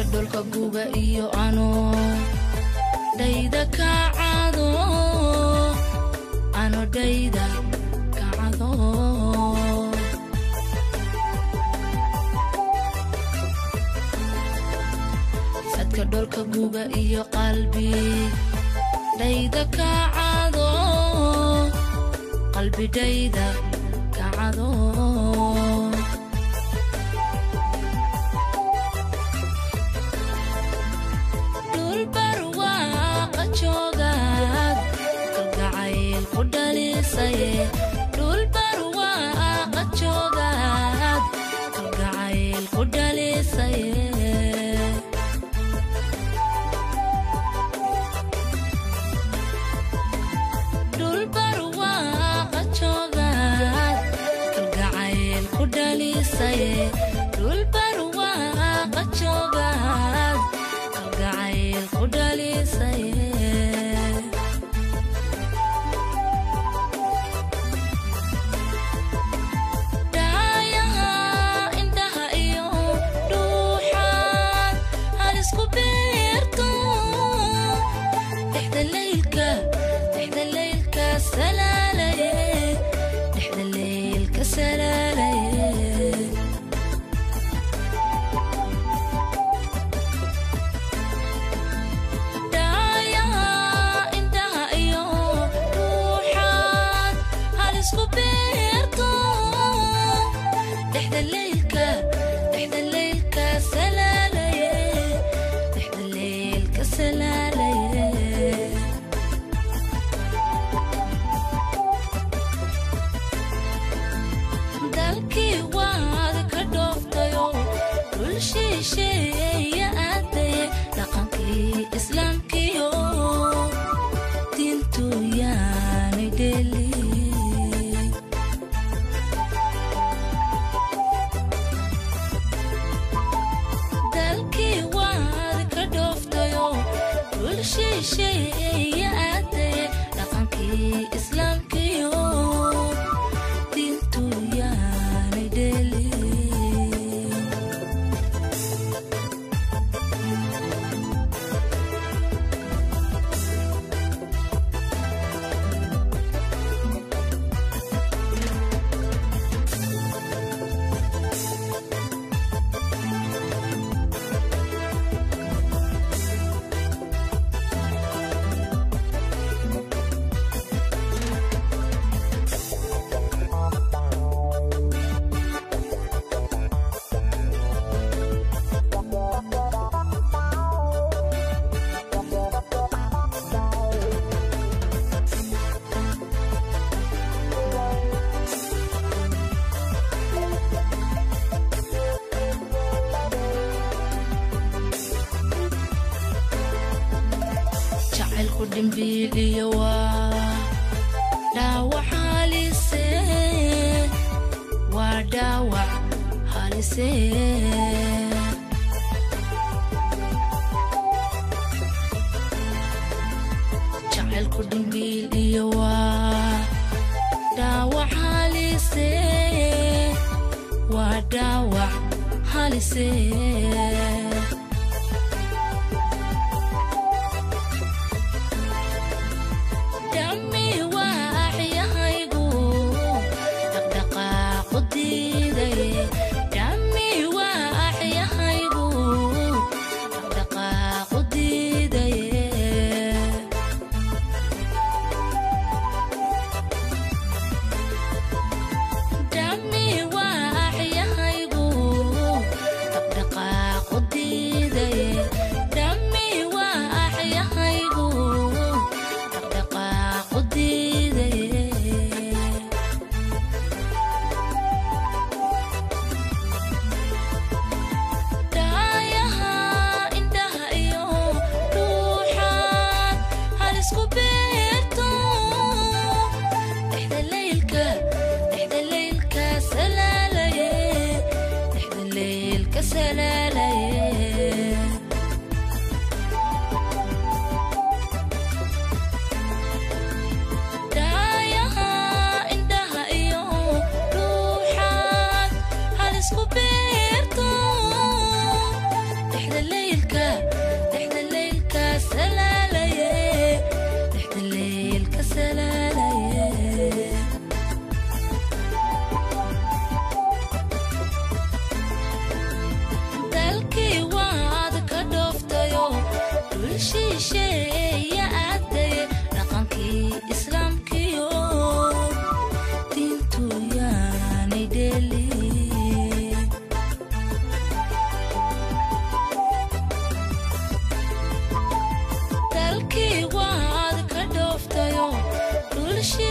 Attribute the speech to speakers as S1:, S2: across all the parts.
S1: dholka guga iyo ano dhayda kacado ano dhayda kacado sadka dholka guga iyo qalbi dhayda kacado qalbi dhayda kacado dhul barwaaqa joogaad kalgacayl ku dhalisaye dhul barwaaqa joogaad kalgacayl ku dhalisaye dhul barwaaqa joogaad kalgacayl ku dhalisaye dhul barwaaqa joogaad kalgacayl ku dhalisaye dhaayaha indhaha iyo dhuuxaad halisku beerto dhexda leylka dhexda leylka salaalaye dhexda leylka salaalaye dhaayaha indhaha iyo dhuuxaad halisku beerto dhexda leylka dhexda leylka salaalaye dhexda leylka salaalaye dalkii waad ka dhooftayo dhul shisheeya aadaye dhaqankii islaamkiyo diintu yaani dheli dalkii waad ka dhooftayo dhul shisheeya aadaye dhaqankii islaamkiyo diintu yaani dheli jacaylku dhimbiiliyo waa dhaawac halise waa dhaawac halise jacaylku dhimbiiliyo waa dhaawac halise waa dhaawac halise dhammi waaxyahaygu dhaqdhaqaaqu diidaye dhammi waaxyahaygu dhaqdhaqaaqu diidaye dhammi waaxyahaygu dhaqdhaqaaqu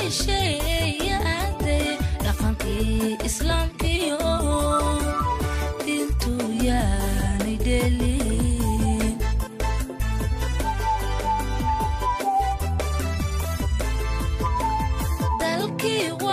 S1: shisheeye aaday dhaqankii islaamkiyo diintu yaanay dheelin dalkii